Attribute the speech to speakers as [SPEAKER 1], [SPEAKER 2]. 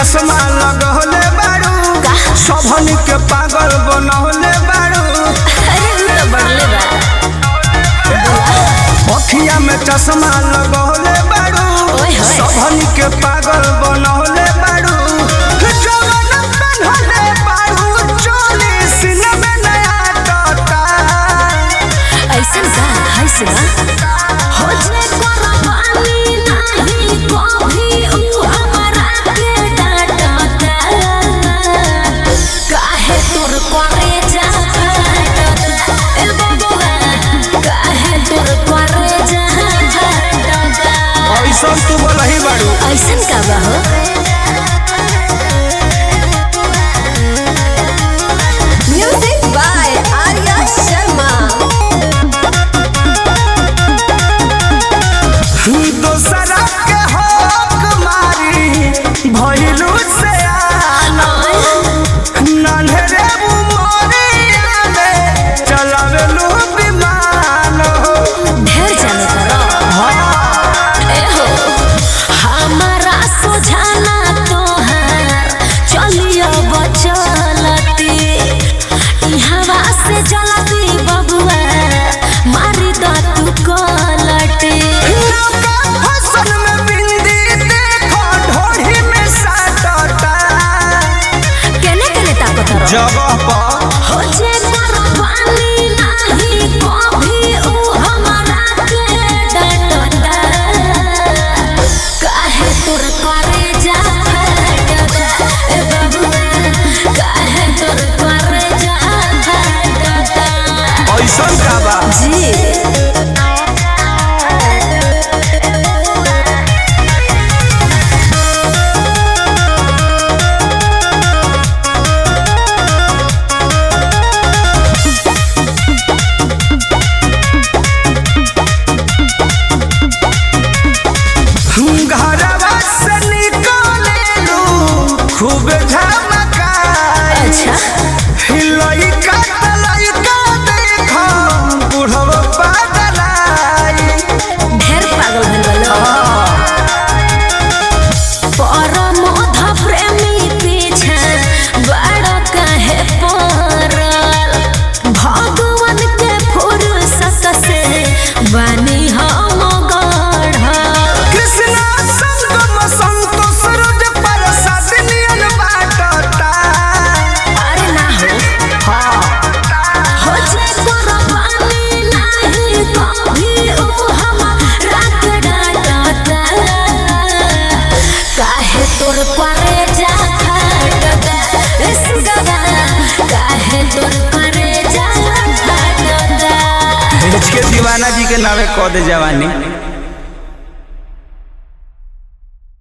[SPEAKER 1] चश्मा लगौले बारू सबन के पागल बनौले बारू
[SPEAKER 2] अरे उ तो बढ़ले बा
[SPEAKER 1] अखिया में चश्मा लगौले बारू
[SPEAKER 2] ओए होए।
[SPEAKER 1] सबन के पागल बनौले बारू जवन बनौले बारू चोली सीने में नया टोटा
[SPEAKER 2] ऐसन का है से ना हो जे कुर्बानी नहीं कभी उ हमरा के डांटता काहे तोर करे जा फाटता ए बबुआ काहे तोर करे जा फाटता
[SPEAKER 1] ऐसन तू बोलही बारू
[SPEAKER 2] ऐसन का बा हो म्यूजिक बाय आर्या शर्मा
[SPEAKER 1] दोसरा के हक मारी भइलू से आना नन्हरे उमरिया में चलावेलू विमान हो
[SPEAKER 2] ढेर जाने करो ए हो हमारा सुझाना तोहार चलियो बचलती इहवा से जलती बबुआ मारी द तू कलटी
[SPEAKER 1] नौका फसल में बिंदी देखो ढोढ़ी में साटता
[SPEAKER 2] केने केने ताकत रहो
[SPEAKER 1] जगह पर
[SPEAKER 2] हो जे कुर्बानी नहीं कभी उ हमरा के डांटता काहे तोर करे जा फाटता ए बबुआ काहे तोर करे जा फाटता
[SPEAKER 1] ऐसन का बा
[SPEAKER 2] जी
[SPEAKER 1] घरवा से निकलेलू खूब झमकाई
[SPEAKER 2] अच्छा
[SPEAKER 1] लइका त लइका देखो बुढ़वा पागलाई
[SPEAKER 2] ढेर पागल भइल बा परमोध प्रेमी पीछे बड़ कहे पड़ल भगवान के फुर्सत से बनी हम गढ़ल
[SPEAKER 1] कृष्णा संगम संतोष रोज प्रसाद नियन बाटता
[SPEAKER 2] अरे ना हो हो जे कुर्बानी नहीं कभी उ हमरा के डांटता काहे तोर करे जा फाटता ए सुगवा काहे तोर करे जा फाटता
[SPEAKER 1] के दीवाना जी के नावे कह दे जवानी